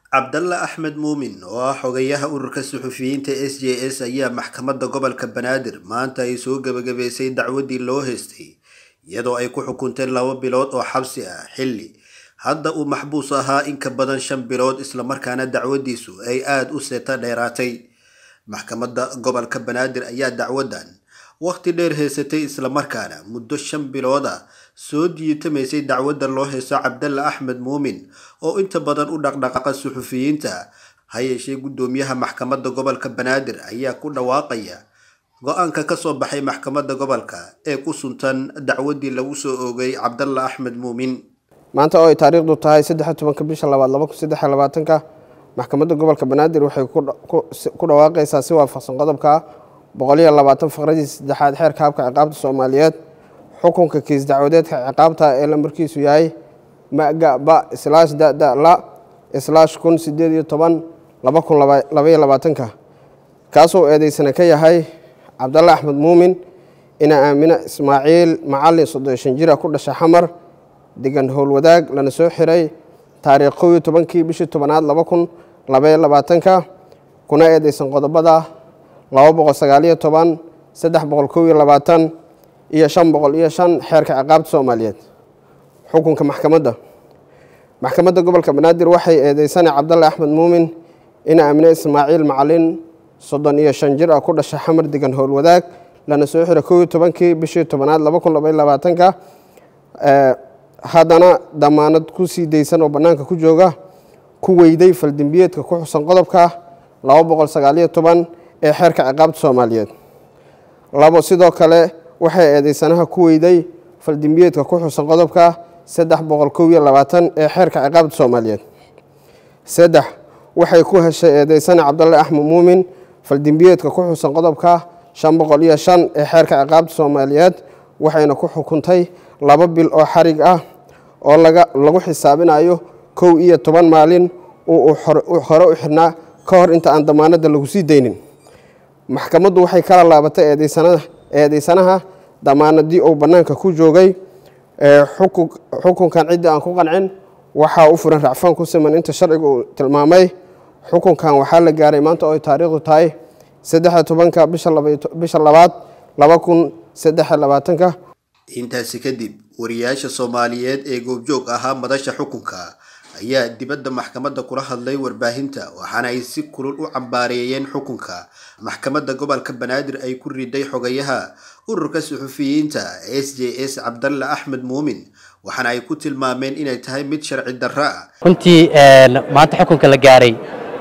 cabdalle axmed muumin oo ah xogayaha ururka suxufiyiinta s j s ayaa maxkamadda gobolka banaadir maanta ay soo gebagabeysay dacwadii loo haystay iyadoo ay ku xukunteen laba bilood oo xabsi ah xilli hadda uu maxbuus ahaa in ka badan shan bilood islamarkaana dacwadiisu ay aada u seeta dheeraatay maxkamadda gobolka banaadir ayaa dacwadan waqti dheer haysatay islamarkaana muddo shan bilood ah soo diitamaysay dacwadda loo haysto cabdalle axmed muumin oo inta badan u dhaqdhaqaaqa suxufiyiinta ha yeeshee guddoomiyaha maxkamadda gobolka banaadir ayaa ku dhawaaqaya go-aanka kasoo baxay maxkamadda gobolka ee ku suntan dacwaddii lagu soo oogay cabdalle axmed muumin maanta oo ay taariikhdu tahay saddex tobanka bisha labaad laba kun saddex iyo labaatanka maxkamadda gobolka banaadir waxay ku dhawaaqaysaa si waafaqsan qodobka boqol iyo labaatan faqradii saddexaad xeerka habka ciqaabta soomaaliyeed xukunka kiis dacwadeedka ciqaabta ee lambarkiisu yahay maga ba islaash dada la islaash kun sideed iyo toban laba kun labaiyo labaatanka kaasoo eedeysana ka yahay cabdalle axmed muumin ina aamina ismaaciil macalin soddon shan jira ku dhasha xamar degan howlwadaag lana soo xiray taariikh kow iyo tobankii bishii tobanaad laba kun labaiyo labaatanka kuna eedeysan qodobada laba boqol sagaaliyo toban saddex boqol kow iyo labaatan iyo shan boqol iyo shan xeerka ciqaabta soomaaliyeed xukunka maxkamadda maxkamadda gobolka banaadir waxay eedeysana cabdalle axmed muumin ina aamine ismaaciil macalin soddon iyo shan jir ah ku dhasha xamar degan howlwadaag lana soo xira kow iyo tobankii bishii tobanaad laba kun labaiyo labaatanka haddana damaanad ku sii daysan oo bannaanka ku jooga ku weyday faldembiyeedka ku xusan qodobka laba boqol sagaaliyo toban ee xeerka ciqaabta soomaaliyeed labo sidoo kale waxay eedeysanaha ku weyday faldembiyeedka ku xusan qodobka saddex boqol kow iyo labaatan ee xeerka ciqaabta soomaaliyeed saddex waxay ku heshay eedeysana cabdalle axmed muumin faldembiyeedka ku xusan qodobka shan boqol iyo shan ee xeerka ciqaabta soomaaliyeed waxayna ku xukuntay laba bil oo xarig ah oo lagu xisaabinayo kow iyo toban maalin uu hore u xirnaa ka hor inta aan damaanadda lagu sii daynin maxkamaddu waxay kala laabatay eedeysanaha damaanadii uu bannaanka ku joogay xukunkan ciddii aan ku qancin waxaa u furan racfaan ku siman inta sharciga uu tilmaamay xukunkan waxaa la gaaray maanta oo ay taariikhdu tahay saddexa tobanka bisha labaad laba kun saddex labaatanka intaasi kadib wariyaasha soomaaliyeed ee goobjoog ahaa madasha xukunka ayaa dibadda maxkamadda kula hadlay warbaahinta waxaana ay si kulul u cambaareeyeen xukunka maxkamadda gobolka banaadir ay ku riday xogayaha ururka suxufiyiinta s j s cabdalle axmed muumin waxaana ay ku tilmaameen inay tahay mid sharci darro ah runtii maanta xukunka la gaaray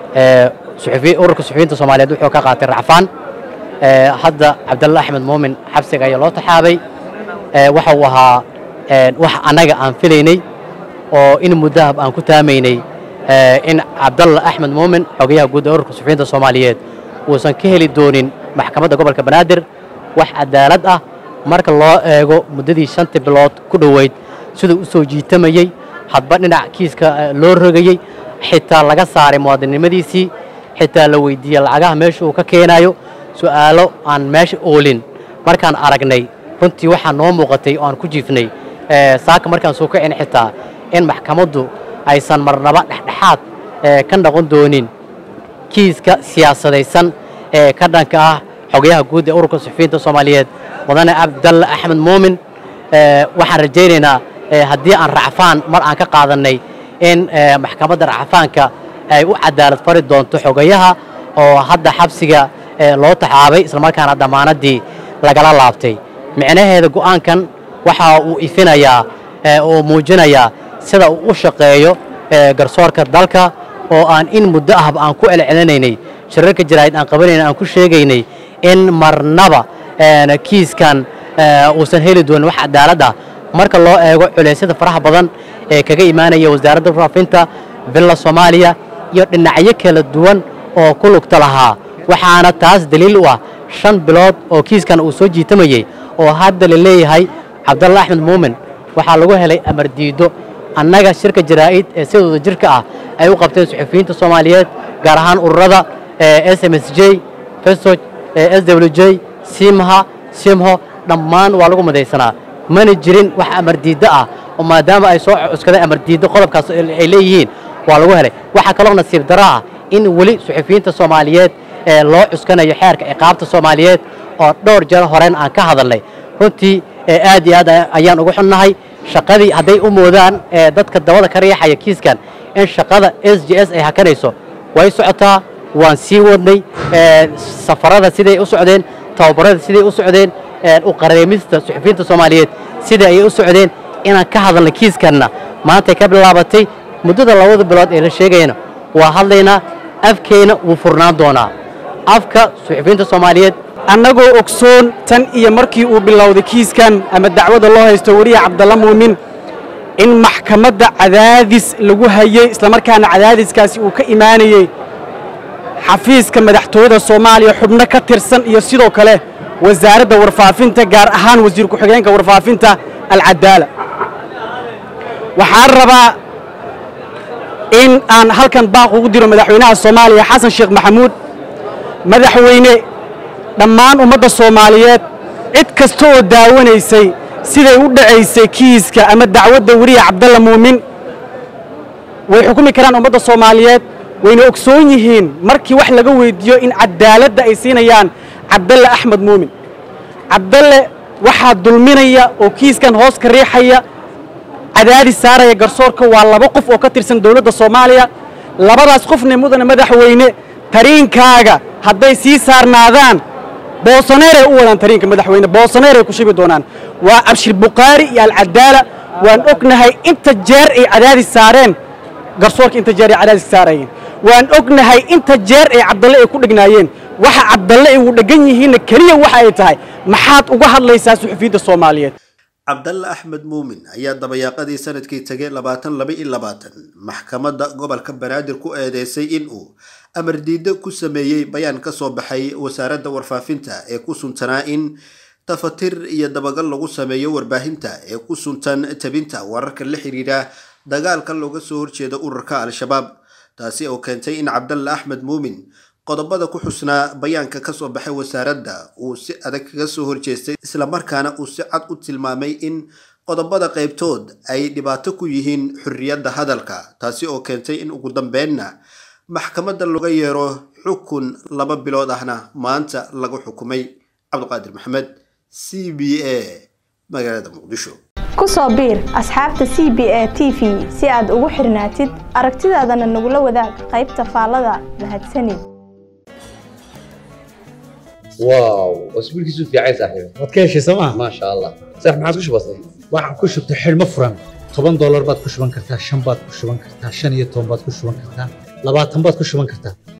ururka suxufiyiinta soomaaliyeed wuxuu ka qaatay racfaan hadda cabdalle axmed muumin xabsiga ayaa loo taxaabay waxa uu ahaa wax annaga aan filaynay oo in muddahab aan ku taamaynay in cabdalle axmed muumin xogayaha guud ee ururka suxufiyiinta soomaaliyeed uusan ka heli doonin maxkamadda gobolka banaadir wax cadaalad ah marka loo eego muddadii shantii bilood ku dhoweyd siduu u soo jiitamayey hadba dhinac kiiska loo rogayey xitaa laga saaray muwaadinnimadiisii xitaa la weydiiyey lacagaha meesha uu ka keenayo su'aalo aan meesha oolin markaan aragnay runtii waxaa noo muuqatay oo aan ku jiifnay saaka markaan soo kacin xitaa in maxkamaddu aysan marnaba dhexdhexaad ka noqon doonin kiiska siyaasadaysan ee ka dhanka ah xogayaha guud ee ururka suxufiyiinta soomaaliyeed mudane cabdalle axmed muumin waxaan rajaynaynaa haddii aan racfaan mar aan ka qaadannay in maxkamadda racfaanka ay u cadaalad fari doonto xogayaha oo hadda xabsiga loo taxaabay islamarkaana damaanaddii lagala laabtay micnaheeda go'aankan waxa uu ifinayaa oo muujinayaa sida uu u shaqeeyo garsoorka dalka oo aan in muddo ahba aan ku celcelinaynay shirarka jaraa'id aan qabanayna aan ku sheegaynay in marnaba kiiskan uusan heli doonin wax cadaalad ah marka loo eego culeysyada faraha badan ee kaga imaanaya wasaaradda faafinta villa soomaaliya iyo dhinacyo kala duwan oo ku lugta lahaa waxaana taas daliil u ah shan bilood oo kiiskan uu soo jiitamayey oo hadda la leeyahay cabdalle axmed muumin waxaa lagu helay amar diiddo annaga shirka jaraa'id ee sidooda jirka ah ay u qabteen suxufiyiinta soomaaliyeed gaar ahaan ururada s m s j fesoj s w j simha simho dhammaan waa lagu madaysanaa mana jirin wax amar diiddo ah oo maadaama ay soo cuskadeen amar diiddo qodobkaas ay leeyihiin waa lagu helay waxaa kaloo nasiib daro ah in weli suxufiyiinta soomaaliyeed ee loo cuskanayo xeerka ciqaabta soomaaliyeed oo dhowr jeer horeen aan ka hadalnay runtii aad iyo aad ayaan ugu xunnahay shaqadii hadday u moodaan dadka dabada ka riixaya kiiskan in shaqada s j s ay hakanayso way socotaa waan sii wadnay safarada siday u socdeen tababarada siday u socdeen u qareemista suxufiyiinta soomaaliyeed sida ayay u socdeen inaan ka hadalnay kiiskanna maantay ka bilaabatay muddada labada bilood ee la sheegayana waa hadlaynaa afkeenna wuu furnaan doonaa afka suxufiyiinta soomaaliyeed annagoo ogsoon tan iyo markii uu bilowday kiiskan ama dacwadda loo haysto weriya cabdalla muumin in maxkamadda cadaadis lagu hayey islamarkaana cadaadiskaasi uu ka imaanayey xafiiska madaxtooyada soomaaliya xubno ka tirsan iyo sidoo kale wasaaradda warfaafinta gaar ahaan wasiir ku-xigeenka warfaafinta alcadaala waxaan rabaa in aan halkan baaq ugu diro madaxweynaha soomaaliya xasan sheekh maxamuud madaxweyne dhammaan ummadda soomaaliyeed cid kasta oo daawanaysay siday u dhacaysay kiiska ama dacwadda weriya cabdalla muumin way xukumi karaan ummadda soomaaliyeed wayna ogsoon yihiin markii wax laga weyddiiyo in cadaaladda ay siinayaan cabdalle axmed muumin cabdalle waxaa dulminaya oo kiiskan hoos ka riixaya cadaadis saaraya garsoorka waa laba qof oo ka tirsan dowladda soomaaliya labadaas qofna mudane madaxweyne tariinkaaga hadday sii saarnaadaan boosaneeray u wadaan tariinka madaxweyne boosaneeray ku shibi doonaan waa abshir bukhaari iyo alcadaala waan ognahay inta jeer ay cadaadis saareen garsoorka inta jeer ay cadaadis saarayeen waan ognahay inta jeer ay cabdalle ay ku dhegnaayeen waxa cabdalle ay ugu dheggan yihiinna keliya waxa ay tahay maxaad uga hadlaysaa suxufiyiinta soomaaliyeed cabdalle axmed muumin ayaa dabayaaqadii sanadkii tegay labaatan laba iyo labaatan maxkamadda gobolka banaadir ku eedeysay in uu amar diiddo ku sameeyey bayaan ka soo baxay wasaaradda warfaafinta ee ku suntanaa in tafatir iyo dabagal lagu sameeyo warbaahinta ee ku suntan tabinta wararka la xiriira dagaalka looga soo horjeeda ururka al-shabaab taasi oo keentay in cabdalle axmed muumin qodobada ku xusnaa bayaanka ka soo baxay wasaaradda uu si adag kaga soo horjeestay islamarkaana uu si cad u tilmaamay in qodobada qaybtood ay dhibaato ku yihiin xorriyadda hadalka taasi oo keentay in ugu dambeynna maxkamadda laga yeero xukun laba bilood ahna maanta lagu xukumay cabdiqaadir maxamed c b a magaalada muqdisho ku soo biir asxaabta c b a t v si aad ugu xirnaatid aragtidaadana nagula wadaag qaybta faallada mahadsanid واو اسبوع كيسو في عايز صاحبي waad ka heshay sooma ما شاء الله صح ما عاد كش بسيط waxaan ku shubtay xidhmo furan toban doolar baad ku shuban kartaa shan baad ku shuban kartaa shan iyo toban baad ku shuban kartaa labaatan baad ku shuban kartaa